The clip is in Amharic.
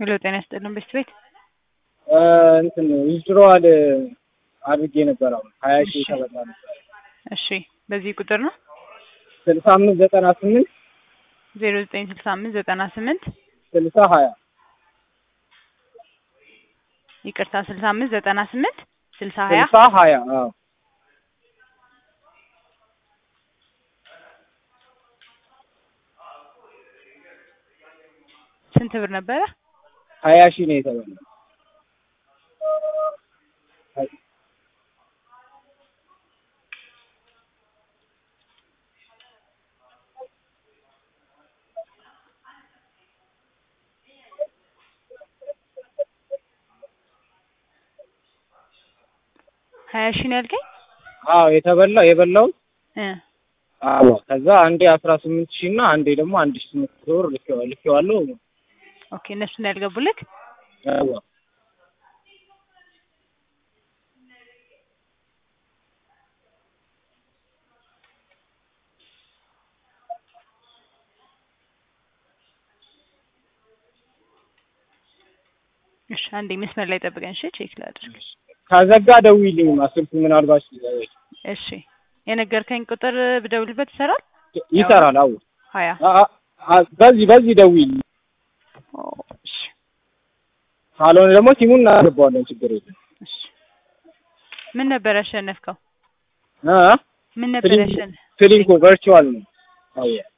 ሄሎ ጤና ይስጥልን ቤት ቤት እንትን ዊዝድሮዋል አድርጌ ነበር። አሁን ሀያ ሺህ ተበላ ነበር። እሺ በዚህ ቁጥር ነው ስልሳ አምስት ዘጠና ስምንት ዜሮ ዘጠኝ ስልሳ አምስት ዘጠና ስምንት ስልሳ ሀያ ይቅርታ ስልሳ አምስት ዘጠና ስምንት ስልሳ ሀያ ስልሳ ሀያ አዎ ስንት ብር ነበረ? ሀያ ሺህ ነው የተበላ። ሀያ ሺህ ነው ያልከኝ? አዎ የተበላው የበላውት እ አዎ ከዛ አንዴ አስራ ስምንት ሺህ እና አንዴ ደግሞ አንድ ሺህ ስምንት መቶ ብር ልኬዋ- ልኬዋለሁ። ኦኬ እነሱን ያልገቡልክ? አዎ እሺ አንዴ መስመር ላይ ጠብቀን እሺ ቼክ ላድርግ። ከዘጋ ደውዪልኝ ስልኩ ምናልባት እሺ የነገርከኝ ቁጥር ብደውልበት ይሰራል? ይሰራል። አዎ ሀያ አ- አ- አ- በዚህ በዚህ ደውዪልኝ። ኦ፣ እሺ ካልሆነ ደግሞ ሲሙን እናገባዋለን። ችግር የለም። እሺ ምን ነበር ያሸነፍከው? አ ምን ነበር ፍሊንኮ ያሸነፍ? ፍሊንኮ ቨርቹዋል ነው። አዎ